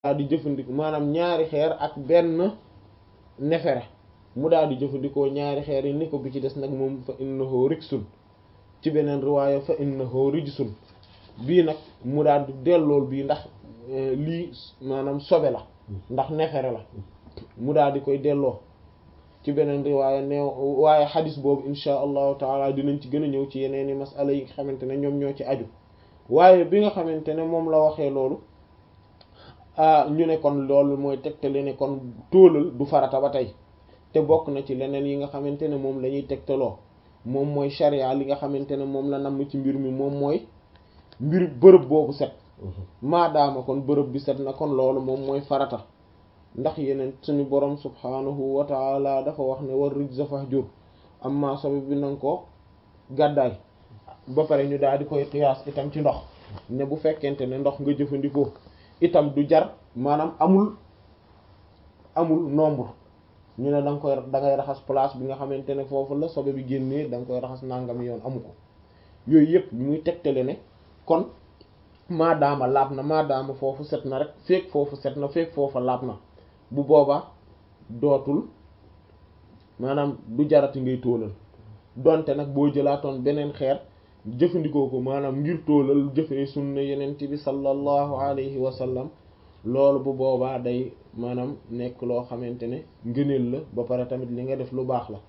daal di jëfandikoo maanaam ñaari xeer ak benn nefere mu daal di jëfandikoo ñaari xeer yi ni ko bi ci des nag moom fa innahu riksun ci beneen riwaaya fa innahu rijsun bii nag mu daal di dellool bii ndax lii maanaam sobe la ndax nefere la mu daal di koy delloo ci beneen riwaaya neew waaye xadis boobu insha allahu taala dinañ ci gën a ñëw ci yeneen i masala yi nga xamante ne ñoom ñoo ci aju waaye bi nga xamante ne moom la waxee loolu ñu ne kon loolu mooy tegtale ne kon tóolal du farata ba tey te bokk na ci leneen yi nga xamante ne moom la ñuy tegtaloo moom mooy sharia li nga xamante ne moom la namm ci mbir mi moom mooy mbir bërëb boobu set maadaama kon bërëb bi set na kon loolu moom mooy farata ndax yeneen suñu borom subhanahu wa taala dafa wax ne war rijza fahjur amma sobe bi nanga ko gàddaay ba pare ñu daal di koy qiyaas itam ci ndox ne bu fekkente ne ndox nga jëfandikoo itam du jar maanaam amul amul nombre ñu ne da nga koy da ngay raxas place bi nga xamante ne foofu la sobe bi génnee da nga koy raxas nangam yoon amu ko yooyu yëpp ñu muy tegtale ne kon maadaama laab na maadaama foofu set na rek feek foofu set na feek foofa laab na bu boobaa dootul maanaam du jarati ngay tóolal donte nag boo jëlaatoon beneen xeer jëfandikoo ko maanaam ngir tóolal jëfee sunna yenent bi sallallahu alayhi wa sallam loolu bu boobaa day maanaam nekk loo xamante ne ngëneel la ba pare tamit li nga def lu baax la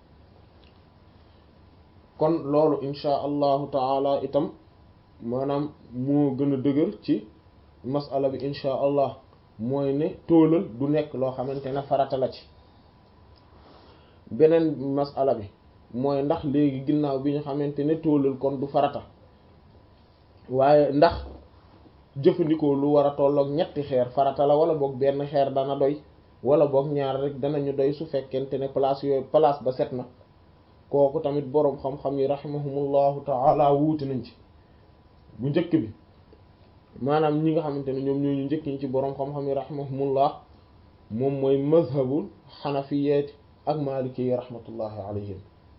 kon loolu insha allahu taala itam maanaam moo gën a dëgër ci masala bi insha allah mooy ne tóolal du nekk loo xamante ne farata la ci beneen masala bi mooy ndax léegi ginnaaw bi ñu xamante ne tóolal kon du farata waaye ndax jëfandikoo lu war a tolloog ñetti xeer farata la wala boog benn xeer dana doy wala boog ñaar rek danañu doy su fekkente ne place yooyu place ba set na kooku tamit boroom xam-xam yi rahimahumullahu taala wuuti nañ ci bu njëkk bi maanaam ñi nga xamante ne ñoom ñoo ñu njëkk ñi ci boroom xam-xam yi rahimahumullah moom mooy mazhabul xanafiyeeti ak maliki yi rahmatullahi alayhim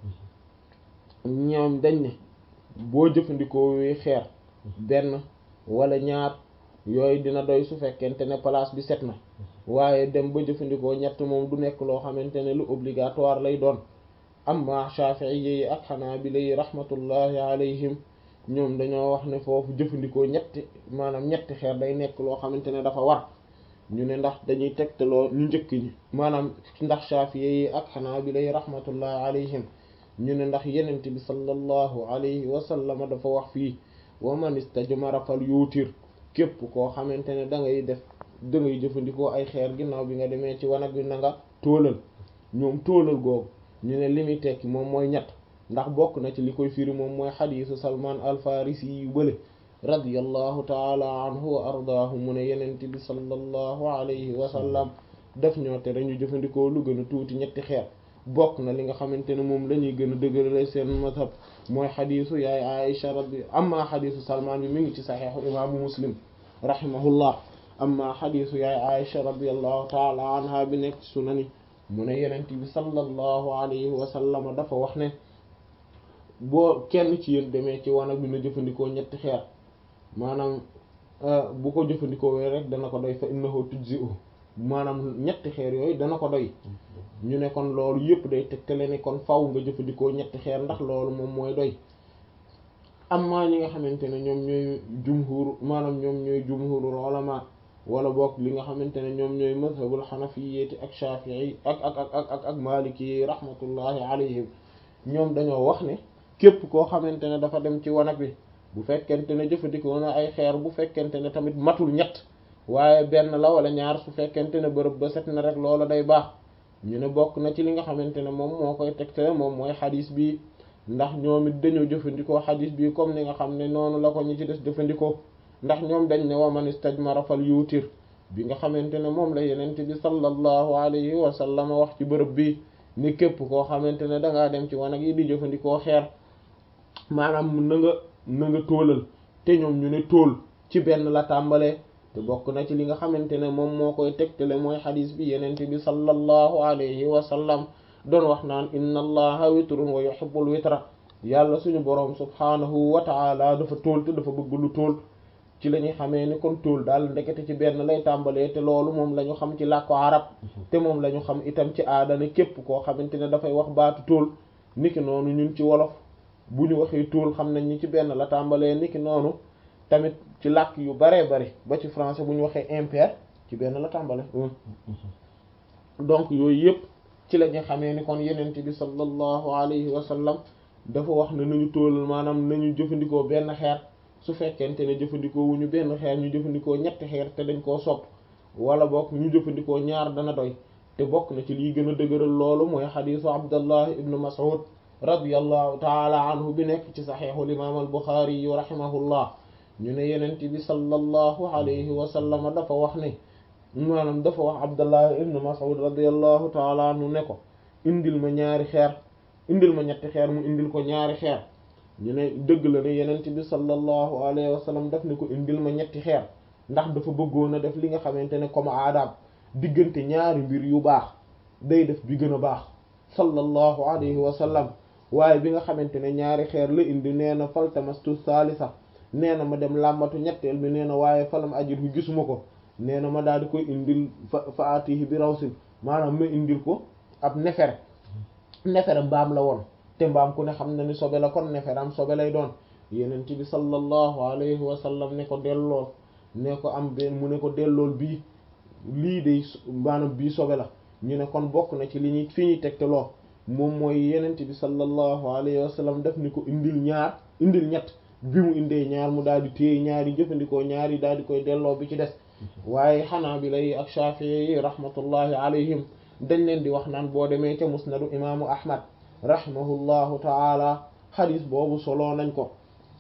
ñoom dañ ne boo jëfandikoo wi xeer benn wala ñaar yooyu dina doy su fekkente ne place bi set na waaye dem ba jëfandikoo ñett moom du nekk loo xamante ne lu obligatoire lay doon amma Shafi'i yi ak Hanabila yi rahmatullahi alayhim ñoom dañoo wax ne foofu jëfandikoo ñetti maanaam ñetti xeer day nekk loo xamante ne dafa war ñu ne ndax dañuy tegtaloo ñu njëkk ñi maanaam ndax Shafi'i yi ak Hanabila yi rahmatullahi alayhim ñu ne ndax yenent bi sallallahu alayhi wa sallam dafa wax fii wa man istajmara fal yuutir képp koo xamante ne da ngay def da ngay jëfandikoo ay xeer ginnaaw bi nga demee ci wanag bi na nga tóolal ñoom tóolal googu ñu ne li muy tekki moom mooy ñett ndax bokk na ci li koy firi moom mooy xadiisu salman al farisi yu bële radiyallahu taala anhu wa ardaahu mu ne yenent bi sallallahu alayhi wa sallam def ñoo tere ñu jëfandikoo lu gën a tuuti ñetti xeer bokk na li nga xamante ne moom la ñuy gën a dëgërale seen mazhab mooy xadiisu yaay Aisha rabbi amma xadiisu salman bi mi ngi ci saxiixu imaamu muslim rahimahullah amma xadiisu yaay Aisha radiyallahu taala anha bi nekk ci sunani mu ne yenent bi sallallahu alayhi wa sallam dafa wax ne boo kenn ci yéen demee ci wanag bi na jëfandikoo ñetti xeer maanaam bu ko jëfandikoo wee rek dana ko doy fa innahu tujzi'u maanaam ñetti xeer yooyu dana ko doy ñu ne kon loolu yëpp day tegtale ne kon faw nga jëfandikoo ñetti xeer ndax loolu moom mooy doy amma ñi nga xamante ne ñoom ñooy jumhur maanaam ñoom ñooy jumhurul ulama wala boog li nga xamante ne ñoom ñooy mazhabul xanafiyeeti ak shafii ak ak ak ak ak ak maliki yi rahmatullahi alayhim ñoom dañoo wax ne képp koo xamante ne dafa dem ci wanag bi bu fekkente ne jëfandikoo na ay xeer bu fekkente ne tamit matul ñett waaye benn la wala ñaar su fekkente ne bërëb ba set na rek loola day baax ñu ne bokk na ci li nga xamante ne moom moo koy tegtale moom mooy xadis bi ndax ñoom it dañoo jëfandikoo xadis bi comme ni nga xam ne noonu la ko ñi ci des jëfandikoo ndax ñoom dañ ne wa man istajmara fal yuutir bi nga xamante ne moom la yenent bi sallallahu alayhi wa sallam wax ci bërëb bi ni képp koo xamante ne dangaa dem ci wanag yi di jëfandikoo xeer maanaam na nga na nga tóolal te ñoom ñu ne tóol ci benn la tàmbalee te bokk na ci li nga xamante ne moom moo koy tegtale mooy xadis bi yenent bi sallallahu alayhi wa sallam doon wax naan inna allaha witrun wa yuhibbul witra yàlla suñu boroom subhaanahu wa ta'ala dafa tóol te dafa bëgg lu tóol ci la ñuy xamee ni kon tóol daal ndekete ci benn lay tàmbalee te loolu moom la ñu xam ci làkku arab te moom la ñu xam itam ci aada ne képp koo xamante ne dafay wax baatu tóol niki noonu ñun ci wolof bu ñu waxee tóol xam nañ ni ci benn la tàmbalee niki noonu tamit ci làkk yu baree bari ba ci français bu ñu waxee impair ci benn la tàmbale donc yooyu yëpp ci la ñu xamee ni kon yenent bi sallallahu alayhi wa sallam dafa wax ne nañu tóolal maanaam nañu jëfandikoo benn xeer su fekkente ne jëfandikoo wu ñu benn xeer ñu jëfandikoo ñetti xeer te dañ koo sopp wala bokk ñu jëfandikoo ñaar dana doy te bokk na ci liy gën a dëgëral loolu mooy xadiisu abdallah ibnu mas'ud radiyallahu taala anhu bi nekk ci saxiixul imaam al buxaari yu rahimahullah ñu ne yenent bi sallallahu alayhi wa sallam dafa wax ne maanaam dafa wax abdallah ibnu mas'ud radiyallahu taala anhu ne ko indil ma ñaari xeer indil ma ñetti xeer mu indil ko ñaari xeer ñu ne dëgg la ne yenent bi sallallahu alayhi wa sallam daf ne ko indil ma ñetti xeer ndax dafa bëggoon a def li nga xamante ne comme aadaam diggante ñaari mbir yu baax day def bi gën a baax sallallahu alayhi wa sallam waaye bi nga xamante ne ñaari xeer la indi nee na faltamastu salisa nee na ma dem làmbatu ñetteel bi nee na waaye falam ajidhu gisuma ko nee na ma daal di koy indil fa fa atihi bi rawsin maanaam ma indil ko ab nefere nefere mbaam la woon te mbaam ku ne xam na ni sobe la kon nefere am sobe lay doon yenent bi sallallahu alayhi wa sallam ne ko dellool ne ko am benn mu ne ko dellool bii lii de maanaam bii sobe la ñu ne kon bokk na ci li ñuy fi ñuy tegtaloo moom mooy yenent bi sallallahu alayhi wa sallam def ni ko indil ñaar indil ñett bi mu indee ñaar mu daal di téye ñaari jëfandikoo ñaari daal di koy delloo bi ci des waaye xanaa bi lay ak Shafi'i yi rahmatullahi alayhim dañ leen di wax naan boo demee ca musnadu imaamu ahmad rahimahullahu taala xadis boobu soloo nañ ko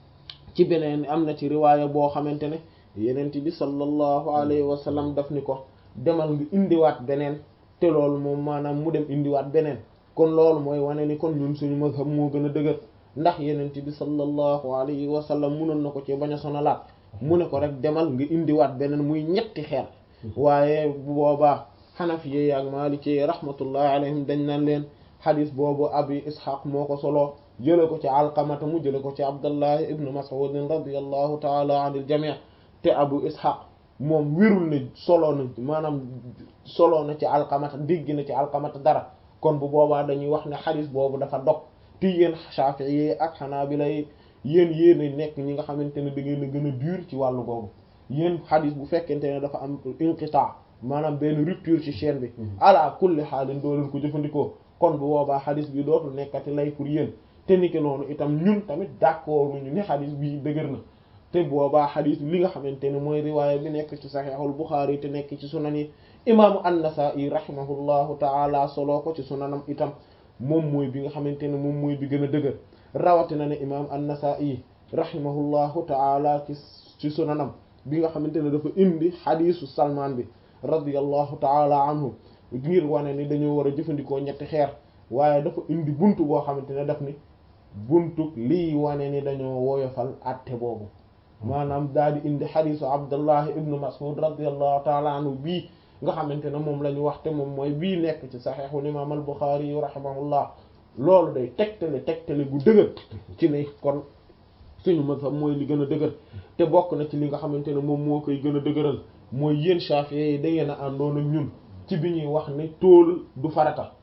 ci beneen am na ci riwaaya boo xamante ne yenent bi sallallahu alayhi wa sallam daf ni ko demal nga indiwaat beneen te loolu moom maanaam mu dem indiwaat beneen kon loolu mooy wane ni kon ñun suñu mazhab moo gën a dëgër ndax yenent bi sallallahu alayhi wa sallam munoon na ko ci bañ a sonalaat mu ne ko rek demal nga indiwaat beneen muy ñetti xeer waaye bu boobaa xanafiye ak maliki rahmatullahi alayhim dañ naan leen xadis boobu abi ishaq moo ko solo jële ko ci alqamata mu jële ko ci abdullahi ibnu mas'ud radiyallahu taala anil jami' te abu ishaq moom wérul ne solo na maanaam solo na ci alqamata dégg na ci alqamata dara kon bu boobaa dañuy wax ne xadis boobu dafa dog te yéen shafi'i ak xanaabila yéen yéen nekk ñi nga xamante ne da ngeen a gën a dur ci wàllu boobu yéen xadis bu fekkente ne dafa am inqita maanaam benn rupture ci chaîne bi ala kulli xaalin doo leen ko jëfandikoo kon bu boobaa xadis bi dootul nekkati lay pour yéen te niki noonu itam ñun tamit d'accord ñu ni xadis bi dëgër na te boobaa xadis li nga xamante ne mooy riwaaya bi nekk ci saxiixul Buxaari te nekk ci sunan yi imaamu an-Nasaa'i rahimahullahu taala soloo ko ci sunanam itam moom mooy bi nga xamante ne moom mooy bi gën a dëgër rawatina ne imaam an-Nasaa'i rahimahullahu taala ci ci sunanam bi nga xamante ne dafa indi xadisu Salmaan bi radiyallahu taala anhu ngir wane ni dañoo war a jëfandikoo ñetti xeer waaye dafa indi buntu boo xamante ne daf ni buntu lii wane ni dañoo woyofal atte boobu maanaam daal di indi xadisu Abdullah ibnu Mas'ud radiyallahu taala anhu bii nga xamante ne moom la ñu wax te moom mooy bii nekk ci saxiixul imaam al Buxaari yu rahimahullah loolu day tegtale tegtale gu dëgër ci ne kon suñu mazhab mooy li gën a dëgër te bokk na ci li nga xamante ne moom moo koy gën a dëgëral mooy yéen Shafi'i yi da ngeen a àndoon ak ñun ci bi ñuy wax ne tool du farata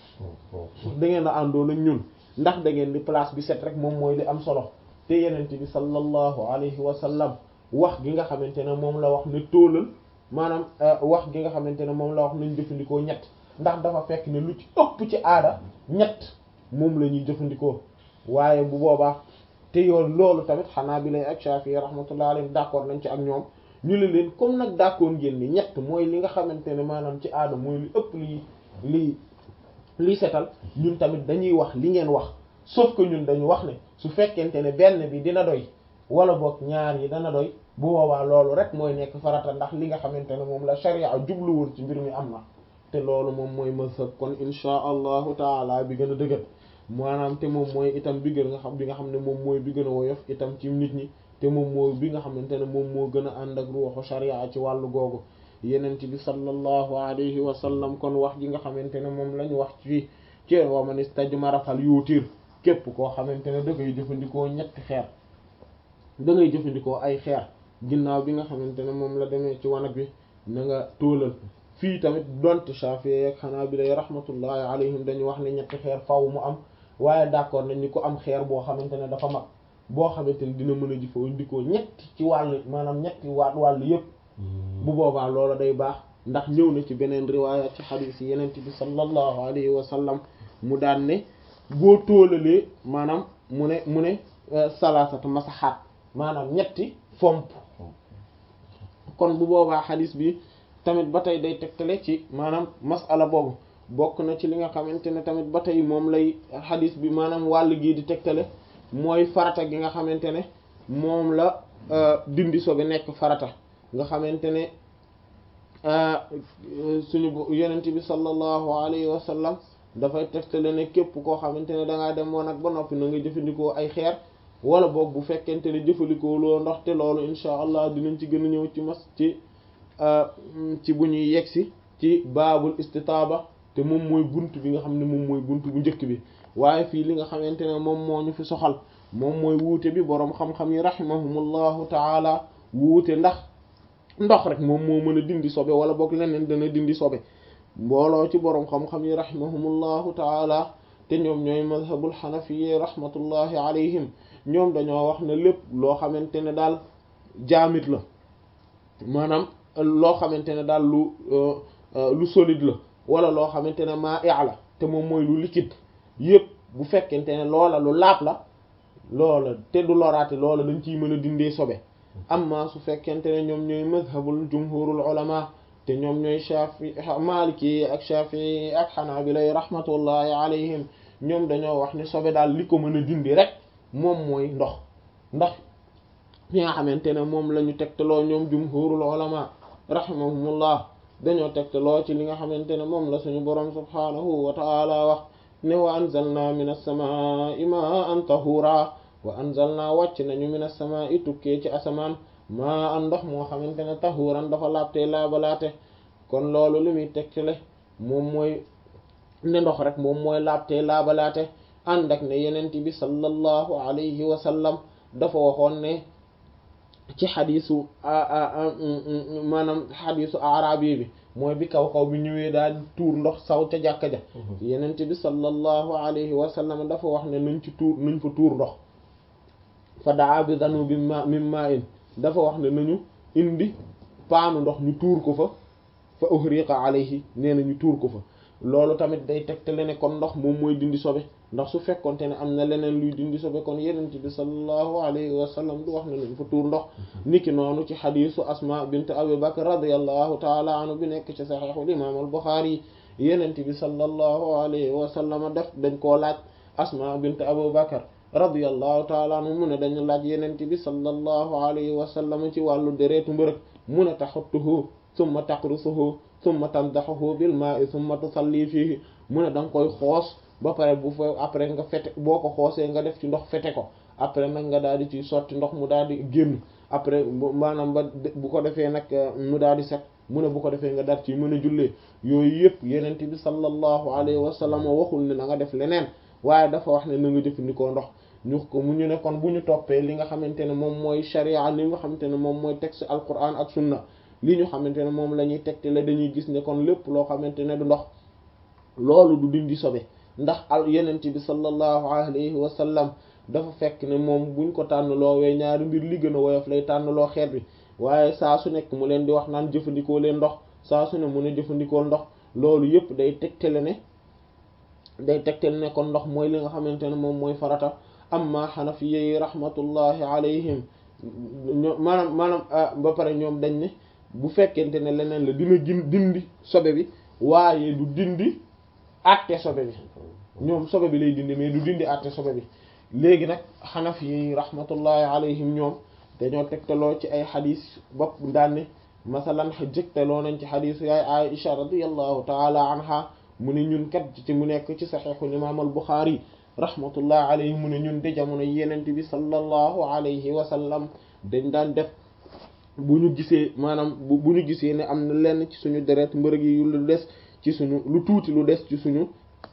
da ngeen a àndoon ak ñun ndax da ngeen di place bi set rek moom mooy li am solo te yenent bi sallallahu alayhi wa sallam wax gi nga xamante ne moom la wax ne tóolal maanaam wax gi nga xamante ne moom la wax nañ jëfandikoo ñett ndax dafa fekk ne lu ci ëpp ci aada ñett moom la ñuy jëfandikoo waaye bu boobaa te yoon loolu tamit xanaa bi lay ak Shafi'i rahmatullah alayhim d'accord nañ ci ak ñoom ñu ne leen comme nag d'accord ngeen ni ñett mooy li nga xamante ne maanaam ci aada mooy li ëpp li li li setal ñun tamit dañuy wax li ngeen wax sauf que ñun dañu wax ne su fekkente ne benn bi dina doy wala boog ñaar yi dana doy bu boobaa loolu rek mooy nekk farata ndax li nga xamante ne moom la sharia jubluwoon ci mbir mi am na te loolu moom mooy mazhab kon insha allahu taala bi gën a dëgër maanaam te moom mooy itam bi gën nga xam bi nga xam ne moom mooy bi gën a woyof itam ci nit ñi te moom mooy bi nga xamante ne moom moo gën a ànd ak ruuxu sharia ci wàllu googu yenent bi sallallahu alayhi wa sallam kon wax ji nga xamante ne moom la ñu wax ci ci wa man istajmara fal yuutir képp koo xamante ne da ngay jëfandikoo ñetti xeer da ngay jëfandikoo ay xeer ginnaaw bi nga xamante ne moom la demee ci wanag bi na nga tóolal fii tamit donte Shafi'i ak Hanabila rahmatullahi alayhim dañu wax ne ñetti xeer faw mu am waaye d'accord nañ ni ko am xeer boo xamante ne dafa mag boo xamante ne dina mën a jëfandikoo ñetti ci wàll maanaam ñetti waat wàll yépp bu boobaa loola day baax ndax ñëw na ci beneen riwaaya ci xadiis yi yenent bi sallallahu alayhi wa sallam mu daan ne boo tóolalee maanaam mu ne mu ne salaasata masaxaat maanaam ñetti fomp kon bu boobaa xadiis bi tamit ba tey day tegtale ci maanaam masala boobu bokk na ci li nga xamante ne tamit ba tey moom lay xadiis bi maanaam wàll gii di tegtale mooy farata gi nga xamante ne moom la dindi sobe nekk farata nga xamante ne suñu yonent bi sallallahu alayhi wa sallam dafay tegtale ne képp koo xamante ne dangaa dem woon ak ba noppi na nga jëfandikoo ay xeer wala boog bu fekkente ne jëfandikoo loo ndox te loolu insha allah dinañ ci gën a ñëw ci mas ci ci bu ñuy yegsi ci baabul istitaaba te moom mooy bunt bi nga xam ne moom mooy bunt bu njëkk bi waaye fii li nga xamante ne moom moo ñu fi soxal moom mooy wuute bi boroom xam-xam yi rahimahumullahu taala wuute ndax ndox rek moom moo mën a dindi sobe wala boog leneen dana dindi sobe mbooloo ci boroom xam-xam yi rahimahumullahu taala te ñoom ñooy mazhabul xanafiye rahmatullahi alayhim ñoom dañoo wax ne lépp loo xamante ne daal jaamit la maanaam loo xamante ne daal lu lu solide la wala loo xamante ne maa la te moom mooy lu liquide yépp bu fekkente ne loola lu laab la loola te du loraate loola dañ ciy mën a dindee sobe amma su fekkente ne ñoom ñooy mazhabul jumhurul ulama te ñoom ñooy shafi maliki ak shafi ak xanaabila rahmatullahi alayhim ñoom dañoo wax ne sobe daal li ko mën a dindi rek moom mooy ndox ndax fi nga xamante ne moom la ñu tegtaloo ñoom jumhurul ulama rahimahumullah dañoo tegtaloo ci li nga xamante ne moom la suñu boroom subhaanahu wa ta'ala wax ne wa anzalna minas samaa'i ma'an tahura wa anzalna wàcc nañu minas samaa'i tukkee ci asamaan maa an ndox moo xamante ne tahuran dafa laabtee laabalaate kon loolu li muy tegtale moom mooy ne ndox rek moom mooy laabtee laabalaate ànd ak ne yenent bi sallallahu alayhi wa sallam dafa waxoon ne ci xadisu maanaam xadisu arabi bi mooy bi kaw kaw bi ñëwee daal tuur ndox saw ca jàkka ja yenent bi sallallahu alayhi wa sallam dafa wax ne nañ ci tuur nañ fa tuur ndox fa daa bi danu bi ma mim ma in dafa wax ne nañu indi paanu ndox ñu tuur ko fa fa uhriqa alayhi nee na ñu tuur ko fa loolu tamit day tegtale ne kon ndox moom mooy dindi sobe ndax su fekkonte ne am na leneen luy dindi sobe kon yenent bi sallallahu alayhi wa sallam du wax ne nañ fa tuur ndox niki noonu ci xadisu asma bint abi bakr radiyallahu taala anhu bi nekk ci saxiixul imam al buxaari yenent bi sallallahu alayhi wa sallam def dañ koo laaj asma bint abu bakr radiyallahu taala anhu mu ne dañu laaj yenent bi sallallahu alayhi wa sallam ci wàllu deretu mbërëg mu ne taxuttuhu summa taqrusuhu summa tandaxuhu bil maa'i summa tusalli fiihi mu ne da nga koy xoos ba pare bu fa après nga fete boo ko xoosee nga def ci ndox fete ko après nag nga daal di ci sotti ndox mu daal di génn après maanaam ba bu ko defee nag mu daal di set mu ne bu ko defee nga daal ci mën a jullee yooyu yëpp yenent bi sallallahu alayhi wa sallam waxul ne na nga def leneen waaye dafa wax ne na nga jëfandikoo ndox ñu ko mu ñu ne kon bu ñu toppee li nga xamante ne moom mooy sharia li nga xamante ne moom mooy texte alquran ak sunna li ñu xamante ne moom la ñuy tegte la dañuy gis ne kon lépp loo xamante ne du ndox loolu du dindi sobe ndax al yenent bi sallallahu alayhi wa sallam dafa fekk ne moom buñ ko tànnloo wee ñaari mbir li gën a woyof lay tànnloo xeet bi waaye saa su nekk mu leen di wax naan jëfandikoo leen ndox saa su ne mu ne jëfandikoo ndox loolu yëpp day tegtale ne day tegtale ne kon ndox mooy li nga xamante ne moom mooy farata amma xanafiya yi rahmatullahi alayhim ñoom maanaam maanaam ba pare ñoom dañ ne bu fekkente ne leneen la dina gin dindi sobe bi waaye du dindi àtte sobe bi ñoom sobe bi lay dindi mais du dindi àtte sobe bi léegi nag xanafiya yi rahmatullahi alayhim ñoom dañoo tegtaloo ci ay xadis bopp daanne masalan jëgtaloo nañ ci xadisu yaay Aisha radiyallahu taala anha mu ne ñun kat ci mu nekk ci saxiixul imaam al Buxaari rahmatullahi alayhi mu ne ñun de jamono yenent bi sallallahu alayhi wa sallam dañ daan def bu ñu gisee maanaam bu ñu gisee ne am na lenn ci suñu deret mbërëg yi yu lu des ci suñu lu tuuti lu des ci suñu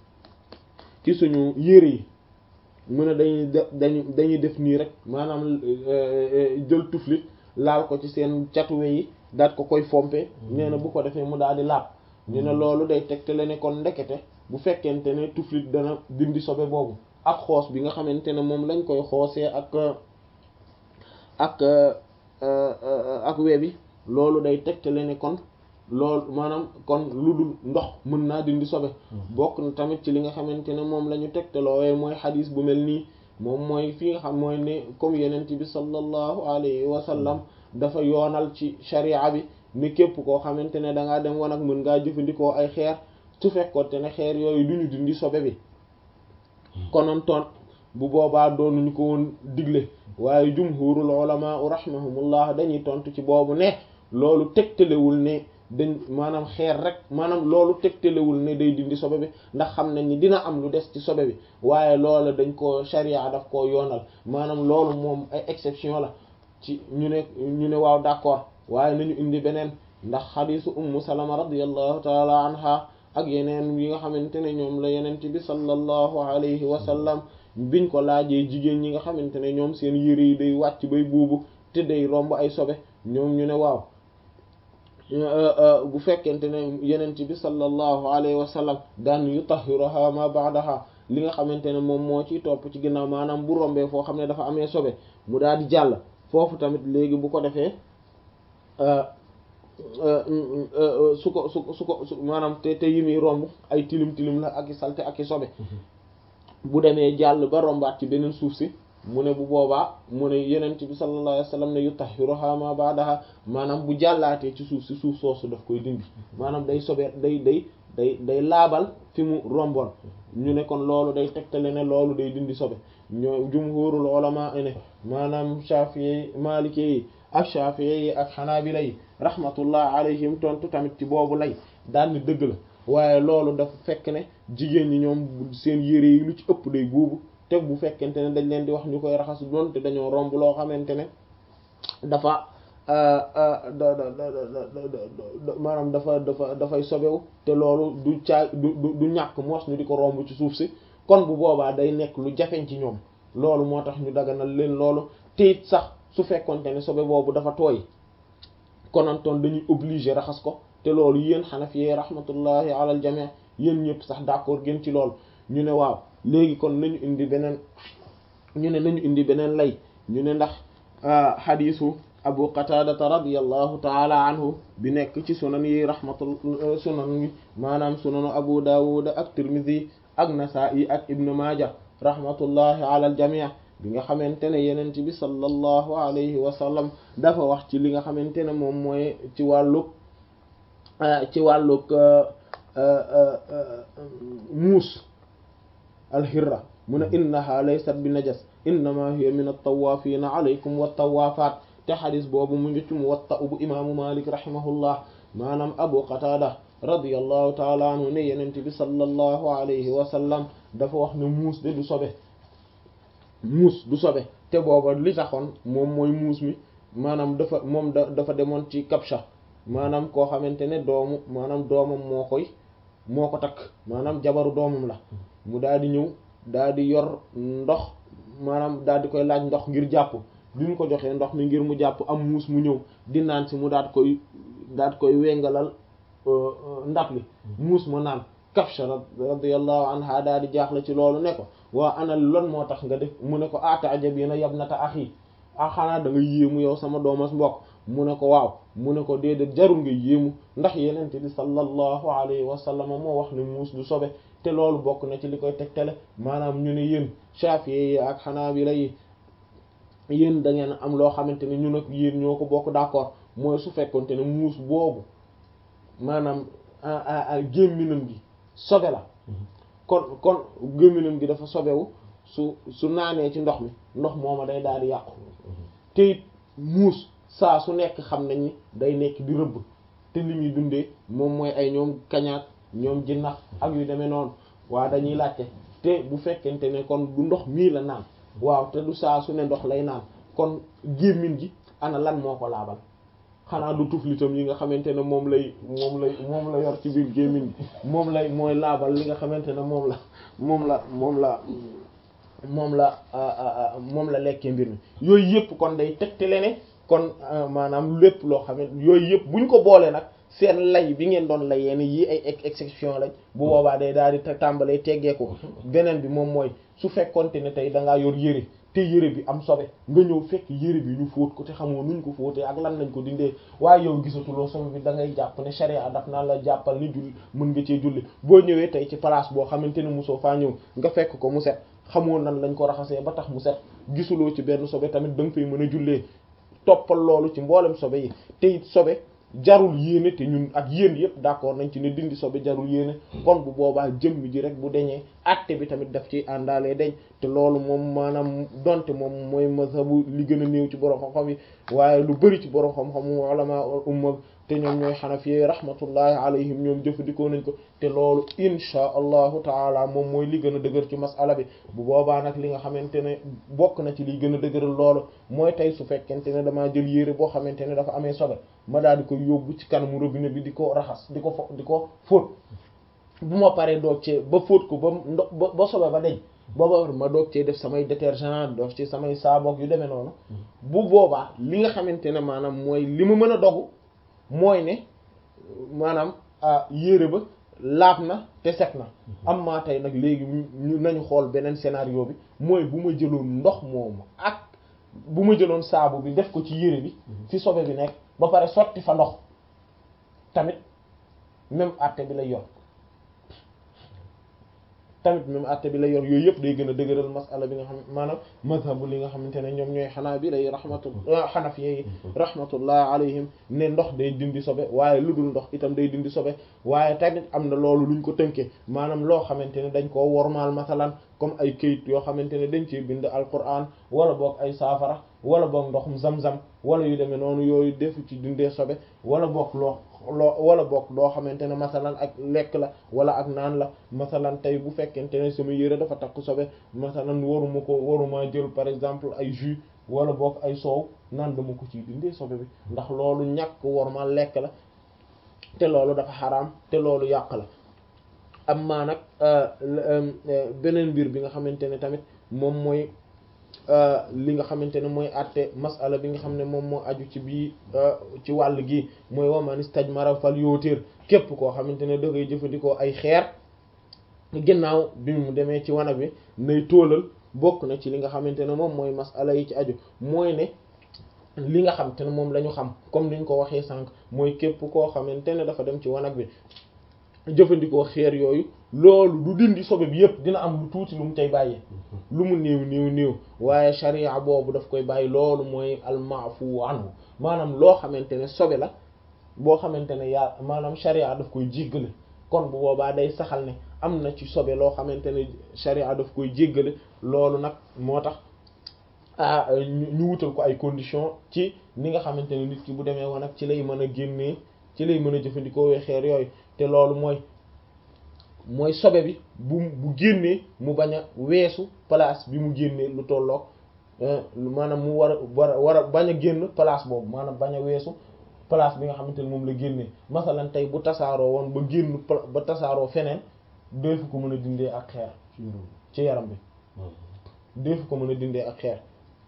ci suñu yére yi mu ne dañuy def dañu dañuy def nii rek maanaam jël tuflit laal ko ci seen catuwe yi daat ko koy fompe nee na bu ko defee mu daal di laab ñu ne loolu day tegtale ne kon ndekete bu fekkente ne tuflit dana dindi sobe boobu ak xoos bi nga xamante ne moom lañ koy xoosee ak ak ak we bi loolu day tegtale ne kon loolu maanaam kon lu dul ndox mën naa dindi sobe bokk na tamit ci li nga xamante ne moom la ñu tegtaloowe mooy xadis bu mel nii moom mooy fi nga xam mooy ne comme yenent bi sallallahu alayhi wa sallam dafa yoonal ci sharia bi ni képp koo xamante ne da ngaa dem wanag mën ngaa jëfandikoo ay xeer su fekkoonte ne xeer yooyu duñu dindi sobe bi konoon toon bu boobaa doonuñu ko woon digle waaye jumhurul ulama rahimahumullah dañuy tontu ci boobu ne loolu tegtalewul ne dañ maanaam xeer rek maanaam loolu tegtalewul ne day dindi sobe bi ndax xam nañ ni dina am lu des ci sobe bi waaye loolu dañ ko sharia daf koo yoonal maanaam loolu moom ay exception la ci ñu ne ñu ne waaw d'accord waaye nañu indi beneen ndax xadisu ummu salama radiyallahu taala anha ak yeneen yi nga xamante ne ñoom la yenent bi sallallahu alayhi wa sallam biñ ko laajee jigéen ñi nga xamante ne ñoom seen yére yi day wàcc bay buubu te day romb ay sobe ñoom ñu ne waaw bu fekkente ne yenent bi sallallahu alayhi wa sallam daan yutahhiruha ma ba'daha li nga xamante ne moom moo ciy topp ci ginnaaw maanaam bu rombee foo xam ne dafa amee sobe mu daal di jàll foofu tamit léegi bu ko defee su ko su su ko su maanaam te te yi muy romb ay tilim tilim la ak i salte ak i sobe bu demee jàll ba rombaat ci beneen suuf si mu ne bu boobaa mu ne yenent bi sallallahu alayhi wasallam ne yutahhiruha ma ba'daha maanaam bu jàllaatee ci suuf si suuf soosu daf koy dindi maanaam day sobe day day day day laabal fi mu romboon ñu ne kon loolu day tegtale ne loolu day dindi sobe ñoo jumhurul ulama ne maanaam Shafi'i Maliki yi ak Shafi'i yi ak Hanabila yi rahmatullah alayhim tontu tamit ci boobu lay daal ni dëgg la waaye loolu dafa fekk ne jigéen ñi ñoom seen yére yi lu ci ëpp day buubu te bu fekkente ne dañ leen di wax ñu koy raxas doon te dañoo romb loo xamante ne dafa maanaam dafa dafa dafay sobewu te loolu du caa du du ñàkk moos ñu di ko romb ci suuf si kon bu boobaa day nekk lu jafeñ ci ñoom loolu moo tax ñu daganal leen loolu te it sax su fekkonte ne sobe boobu dafa tooy konantoon dañuy obligé raxas ko te loolu yéen xanafi rahmatullahi ala al jami' yéen ñëpp sax d'accord gën ci loolu ñu ne waaw léegi kon nañu indi beneen ñu ne nañu indi beneen lay ñu ne ndax xadiisu abu qataadata radiyallahu taala anhu bi nekk ci sunan yi rahmatul sunan yi maanaam sunanu abu dawud ak tirmidhi ak nasaa'i ak ibnu maaja rahmatullahi ala al jami' bi nga xamante ne yenent bi sallallahu alayhi wa sallam dafa wax ci li nga xamante ne moom mooy ci wàllug ci wàllug muus alxirra mu ne innaha laysat bi najas innama hiya min at-tawafina alaykum wat-tawafat te xadis boobu mu ngi ci Muwatta bu imaamu Malik rahimahullah maanaam Abu Qatada radiyallahu taala anhu ne yenent bi sallallahu alayhi wa sallam dafa wax ne muus de du sobe muus du sobe te booba li taxoon moom mooy muus mi maanaam dafa moom da dafa demoon ci kabsha maanaam koo xamante ne doomu maanaam doomam moo koy moo ko takk maanaam jabaru doomam la mu daal di ñëw daal di yor ndox maanaam daal di koy laaj ndox ngir jàpp bi mu ko joxee ndox mi ngir mu jàpp am muus mu ñëw di naan si mu daat koy daat koy wengalal ndab li muus ma naan kabsha radiyallahu anha daal di jaaxle ci loolu ne ko waa ana lon moo tax nga def mu ne ko ata'jabina yabnata akhi a xanaa da nga yéemu yow sama doomas mbokk mu ne ko waaw mu ne ko déedéet jarul nga yéemu ndax yenente bi sallallahu alayhi wa sallam moo wax ne muus du sobe te loolu bokk na ci li koy tegtale maanaam ñu ne yéen Shafi'i yi ak Hanabila yi yéen da ngeen am loo xamante ne ñun ak yéen ñoo ko bokk d'accord mooy su fekkonte ne muus boobu maanaam gémminam gi sobe la kon kon gémminam gi dafa sobewu su su naanee ci ndox mi ndox mooma day daal di yàqu te it muus saa su nekk xam nañ ni day nekk di rëbb te li muy dundee moom mooy ay ñoom kañaak ñoom jinnax ak yu demee noonu waa dañuy laajte te bu fekkente ne kon du ndox mii la naan waaw te du saa su ne ndox lay naan kon gémmin gi ana lan moo ko laabal xanaa du tuflitam yi nga xamante ne moom lay moom lay moom la yor ci biir gémmin gi moom lay mooy laabal li nga xamante ne moom la moom la moom la moom la moom la lekkee mbir mi yooyu yëpp kon day tegtale ne kon maanaam lépp loo xam ne yooyu yëpp buñ ko boolee nag seen lay bi ngeen doon layee ni yi ay exception lañ bu boobaa day daal di tàmbalee teggeeku beneen bi moom mooy su fekkonte ne tey da ngaa yor yëre te yëre bi am sobe nga ñëw fekk yëre bi ñu fóot ko te xamoo nuñ ko fóotee ak lan lañ ko dindee waaye yow gisatuloo sobe bi da ngay jàpp ne sharia daf naa la jàppal ni julli mën nga cee julli boo ñëwee tey ci place boo xamante ne mosoo faa ñëw nga fekk ko mu set xamoo nan lañ ko raxasee ba tax mu set gisuloo ci benn sobe tamit da nga fay mën a jullee toppal loolu ci mboolem sobe yi te it sobe jarul yéene te ñun ak yéen yëpp d'accord nañ ci ne dindi sobe jarul yéene kon bu boobaa jëmm ji rek bu deñee àtte bi tamit daf ci àndaalee deñ te loolu moom maanaam donte moom mooy mazhabu li gën a néew ci borom xam-xam yi waaye lu bari ci borom xam-xam ulama umma te ñoom ñooy xanafi rahmatullahi alayhim ñoom jëfandikoo nañ ko te loolu insha allahu taala moom mooy li gën a dëgër ci masala bi bu boobaa nag li nga xamante ne bokk na ci liy gën a dëgëral loolu mooy tey su fekkente ne damaa jël yére boo xamante ne dafa amee sobe ma daal di ko yóbbu ci kanamu robinet bi di ko raxas di ko fo di ko fóot bu ma paree doog cee ba fóot ko ba ndox ba ba sobe ba deñ booba ma doog cee def samay détergent def ci samay saaboog yu demee noonu bu boobaa li nga xamante ne maanaam mooy li ma mën a dogu mooy ne maanaam yére ba laab na te set na am maa tey nag léegi ñu nañu xool beneen scénario bi mooy bu ma jëloon ndox moomu ak bu ma jëloon saabu bi def ko ci yére bi fi sobe bi nekk ba pare sotti fa ndox tamit même àtte bi lay yor tamit même àtte bi lay yor yooyu yëpp day gën a dëgëral masala bi nga xam maanaam mazhabu li nga xamante ne ñoom ñooy xanaa bi lay rahmatullah xanafi yi rahmatullah alayhim ne ndox day dindi sobe waaye lu dul ndox itam day dindi sobe waaye tamit am na loolu luñ ko tënkee maanaam loo xamante ne dañ koo wormaal masalan comme ay këyit yoo xamante ne dañ cee bind alquran wala boog ay saafara wala boog ndoxum zam-zam wala yu demee noonu yooyu defu ci dindee sobe wala boog loo loo wala boog loo xamante ne masalan ak lekk la wala ak naan la masalan tey bu fekkente ne sama yére dafa takk sobe masalan waruma ko waruma jël par exemple ay jus wala boog ay soow naan dama ko ciy dindee sobe bi ndax loolu ñàkk worma lekk la te loolu dafa xaraam te loolu yàq la am maa nag beneen mbir bi nga xamante ne tamit moom mooy li nga xamante ne mooy àtte masala bi nga xam ne moom moo aju ci bii ci wàll gi mooy waman istajmara fal yóotéer képp koo xamante ne da ngay jëfandikoo ay xeer ginnaaw bi mu demee ci wanag bi nay tóolal bokk na ci li nga xamante ne moom mooy masala yi ci aju mooy ne li nga xamante ne moom la ñu xam comme niñ ko waxee sànq mooy képp koo xamante ne dafa dem ci wanag bi jëfandikoo xeer yooyu loolu du dindi sobe bi yépp dina am lu tuuti lu mu tey bàyyi lu mu néew néew néew waaye sharia boobu daf koy bàyyi loolu mooy almaafu anhu maanaam loo xamante ne sobe la boo xamante ne yaa maanaam sharia daf koy jéggale kon bu boobaa day saxal ne am na ci sobe loo xamante ne sharia daf koy jéggale loolu nag moo tax ah ñu wutal ko ay conditions ci ni nga xamante ne nit ki bu demee woon ak ci lay mën a génnee ci lay mën a jëfandikoo wee xeer yooyu te loolu mooy mooy sobe bi bu bu génnee mu bañ a weesu place bi mu génnee lu tolloog maanaam mu war a war a war a bañ a génn place boobu maanaam bañ a weesu place bi nga xamante ne moom la génnee masalan tey bu tasaaroo woon ba génn ba tasaaroo feneen deefu ko mën a dindee ak xeer ci yaram bi deefu ko mën a dindee ak xeer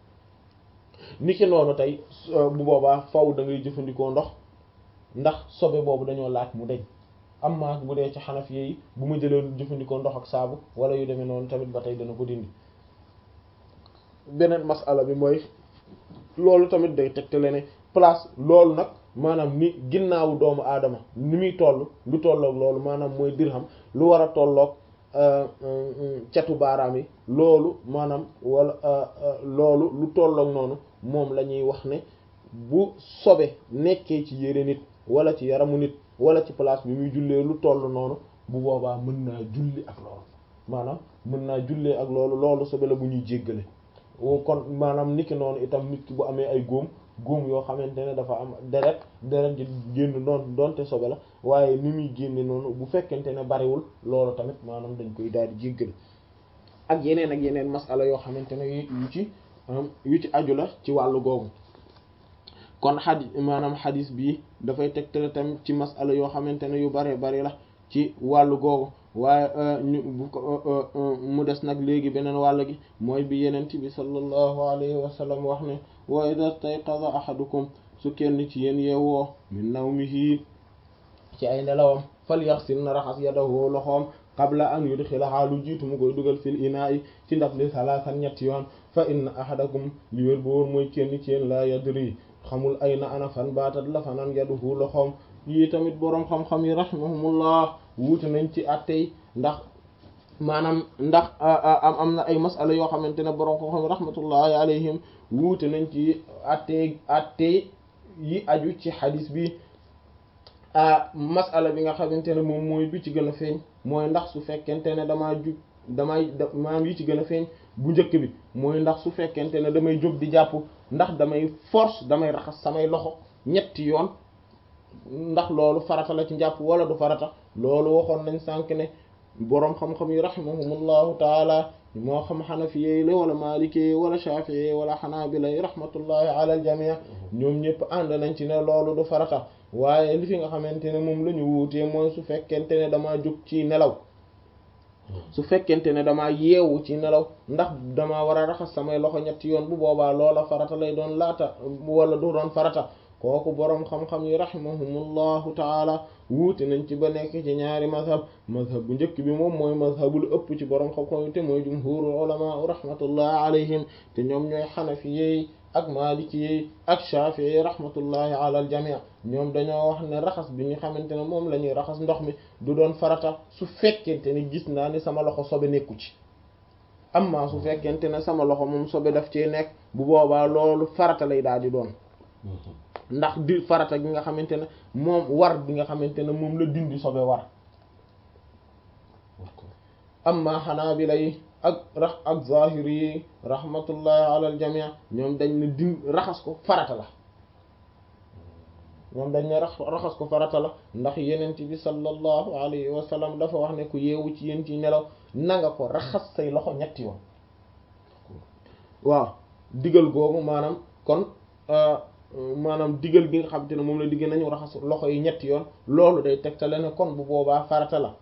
niki noonu tey bu boobaa faw da ngay jëfandikoo ndox ndax sobe boobu dañoo laaj mu deñ am maa bu dee ci xanaf yi bu ma jëlee jëfandikoo ndox ak saabu wala yu demee noonu tamit ba tey dana ko dindi beneen masala bi mooy loolu tamit day tegtale ne place loolu nag maanaam ni ginnaawu doomu aadama ni muy toll lu tolloog loolu maanaam mooy dirham lu war a tolloog catu baaraam yi loolu maanaam wala loolu lu tolloog noonu moom la ñuy wax ne bu sobe nekkee ci yére nit wala ci yaramu nit wala ci place bi muy jullee lu toll noonu bu boobaa mën naa julli ak loolu maanaam mën naa jullee ak loolu loolu sobe la bu ñuy jéggale kon maanaam niki noonu itam nit ki bu amee ay góom góom yoo xamante ne dafa am deret deret ji génn doon doonte sobe la waaye ni muy génne noonu bu fekkente ne bariwul loolu tamit maanaam dañ koy daal di jéggale ak yeneen ak yeneen masala yoo xamante ne yu ci yu ci aju la ci wàllu googu kon xadis maanaam xadis bii dafay tegtale tamit ci masala yoo xamante ne yu bare bari la ci wàllu googu waaye ñu bu ko mu des nag léegi beneen wàll gi mooy bi yenent bi sallallahu alayhi wa sallam wax ne wa idha stayqadha ahadukum su kenn ci yéen yeewoo min nawmihi ci ay nelawam falyaghsil na raxas yadahu loxoom qabla an yudxilaha lu jiitu mu koy dugal fil inaa'i ci ndab li salaasan ñetti yoon fa inna ahadakum li wér boor mooy kenn ci yéen la yadri xamul ay na ana fan baatat la fanaan yaduhu loxoom yii tamit boroom xam-xam yi rahimahumullah wuute nañ ci attey ndax maanaam ndax am am na ay masala yoo xamante ne boroom xam-xam yi rahmatullahi alayhim wuute nañ ci attey attey yi aju ci xadis bi masala bi nga xamante ne moom mooy bi ci gën a feeñ mooy ndax su fekkente ne damaa jug damay maam yi ci gën a feeñ bu njëkk bi mooy ndax su fekkente ne damay jóg di jàpp ndax damay force damay raxas samay loxo ñetti yoon ndax loolu farata la ci njàpp wala du farata loolu waxoon nañ sànk ne boroom xam-xam yi rahimahumullahu taala moo xam xanafiyey la wala maalikee wala shafi'i wala xanaabila yi rahmatullahi ala al jamii ñoom ñëpp ànd nañ ci ne loolu du farata waaye li fi nga xamante ne moom la ñu wuutee mooy su fekkente ne damaa jóg ci nelaw su fekkente ne damaa yeewu ci nelaw ndax damaa war a raxas samay loxo ñetti yoon bu boobaa loola farata lay doon laata wala du doon farata kooku boroom xam-xam yi rahimahumullahu taala wuute nañ ci ba nekk ci ñaari mazhab mazhab bu njëkk bi moom mooy mazhabu lu ëpp ci boroom xam-xam yi te mooy jumhurul ulama rahmatullahi alayhim te ñoom ñooy xanafiyey ak maalikiyey ak shafi'i rahmatullahi ala al jami' ñoom dañoo wax ne raxas bi ñu xamante ne moom la ñuy raxas ndox mi du doon farata su fekkente ni gis naa ni sama loxo sobe nekku ci amma su fekkente ne sama loxo moom sobe daf ci nekk bu boobaa loolu farata lay daal di doon ndax di farata gi nga xamante ne moom war bi nga xamante ne moom la dindi sobe war amma xanaabila yi ak rax ak zahiri yi rahmatullahi ala al jamii ñoom dañ ne din raxas ko farata la ñoom dañ ne raxas ko farata la ndax yenent bi sallallahu alayhi wa sallam dafa wax ne ku yeewu ci yéen ci nelaw nanga ko raxas say loxo ñetti yoon waaw digal googu maanaam kon maanaam digal bi nga xamante ne moom la digg nañu raxas loxo yi ñetti yoon loolu day tegtale ne kon bu boobaa farata la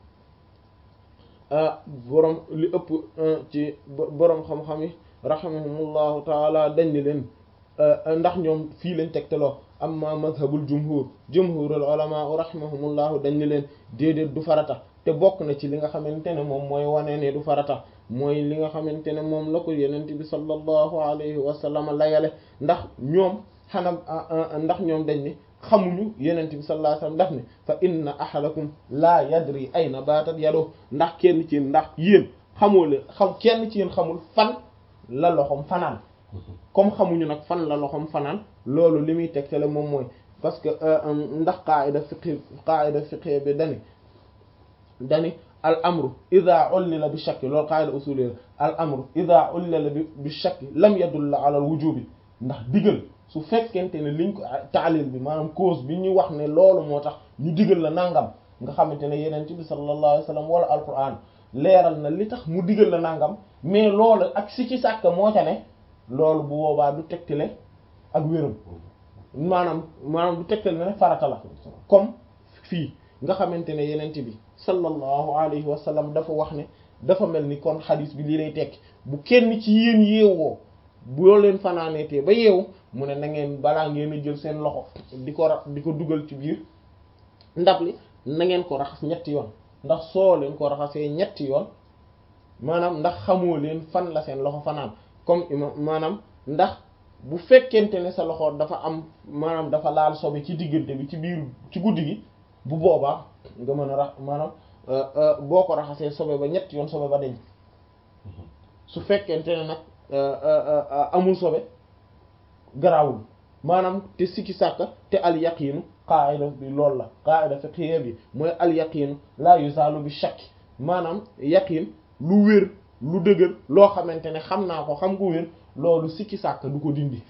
borom li ëpp ci borom xam-xam yi rahimahumullahu taala dañ ni leen ndax ñoom fii lañ tegtaloo amma mazhabul jumhur jumhurul ulama rahimahumullahu dañ ni leen déedéet du farata te bokk na ci li nga xamante ne moom mooy wane ne du farata mooy li nga xamante ne moom la ko yenent bi sallallahu alayhi wa sallam layale ndax ñoom xanaa ndax ñoom dañ ni xamuñu yenent bi sallallahu alayhi wasallam daf ne fa inna ahadakum laa yadri ayna baatat yado ndax kenn ci yéen ndax yéen xamoo leen xam kenn ci yéen xamul fan la loxom fanaan comme xamuñu nag fan la loxom fanaan loolu li muy tegtale moom mooy parce que ndax qaida fiqhi qaida fiqhi bi dani dani al amru ida ullila bi shakki loolu qaida usuli al amru ida ullila bi shakki lam yadulla ala al wujubi ndax digal su fekkente ne liñ ko taalil bi maanaam cause bi ñu wax ne loolu moo tax ñu digal la nangam nga xamante ne yeneen bi sallallahu alayhi wasallam wala alquran leeral na li tax mu digal la nangam mais loolu ak si ci sàkk moo ca ne loolu bu boobaa du tegtale ak wéram maanaam maanaam du tegtale ne farata la comme fii nga xamante ne yeneen bi sallallahu alayhi wasallam dafa wax ne dafa mel ni kon xadis bi lii lay tekki bu kenn ci yéen yeewoo boo leen fanaaneetee ba yeewu mu ne na ngeen balaa ngeen a jël seen loxo di ko ra di ko dugal ci biir ndab li na ngeen ko raxas ñetti yoon ndax soo leen ko raxasee ñetti yoon maanaam ndax xamoo leen fan la seen loxo fanaan comme imam maanaam ndax bu fekkente ne sa loxo dafa am maanaam dafa laal sobe ci diggante bi ci biir ci guddi gi bu boobaa nga mën a rax maanaam boo ko raxasee sobe ba ñetti yoon sobe ba deñ su fekkente ne nag amul sobe garawul maanaam te sikki sàkka te al yaqiinu qaida bi loolu la qaida fiqhiyya bi mooy al yaqiinu la yuzalu bi shakk maanaam yaqiin lu wér lu dëgër loo xamante ne xam naa ko xam ko wér loolu sikki sàkka du ko dindi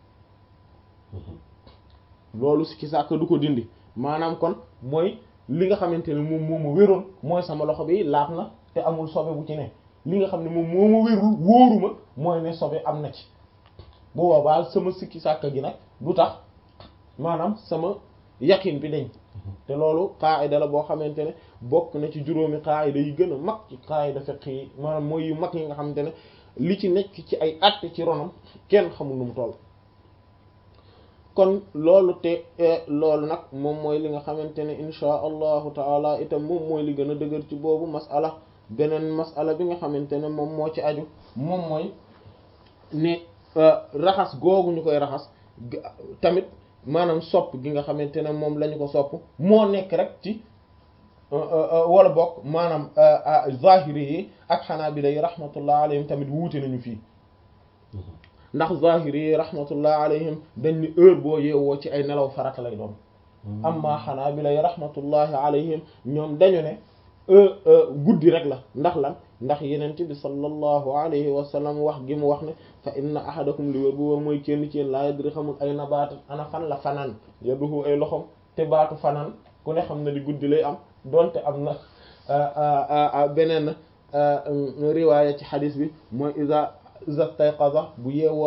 loolu sikki sàkka du ko dindi maanaam kon mooy li nga xamante ne moom moo ma wéroon mooy sama loxo bi laab na te amul sobe bu ci ne li nga xam ne moom moo ma wérul wóoruma mooy ne sobe am na ci bu boobaa sama sikki sàkka gi nag du tax maanaam sama yaqin bi dañ te loolu qaayida la boo xamante ne bokk na ci juróomi qaayida yi gën a mag ci qaayida fiqh yi maanaam mooy yu mag yi nga xamante ne li ci nekk ci ay àtte ci ronam kenn xamul nu mu toll kon loolu te loolu nag moom mooy li nga xamante ne inchaa allahu taala itam moom mooy li gën a dëgër ci boobu masala beneen masala bi nga xamante ne moom moo ci aju moom mooy ne raxas googu ñu koy raxas tamit maanaam sopp gi nga xamante ne moom lañu ko sopp moo nekk rek ci wala bokk maanaam zahiri yi ak xanaabila yi rahmatullah alayhim tamit wuute nañu fii ndax zahiri yi rahmatullah alayhim dañ ni heure boo yeewoo ci ay nelaw farata lay doon amma xanaabila yi rahmatullahi alayhim ñoom dañu ne guddi rek la ndax lan ndax yenent bi sallallahu alayhi wa sallam wax gi mu wax ne fa inna ahadakum li wér bu wóor mooy kenn ci yéen laa yadri xamul ay na baata ana fan la fanaan yaduhu ay loxom te baatu fanaan ku ne xam na di guddi lay am donte am na beneen riwaaya ci xadis bi mooy iza iza stayqaza bu yeewoo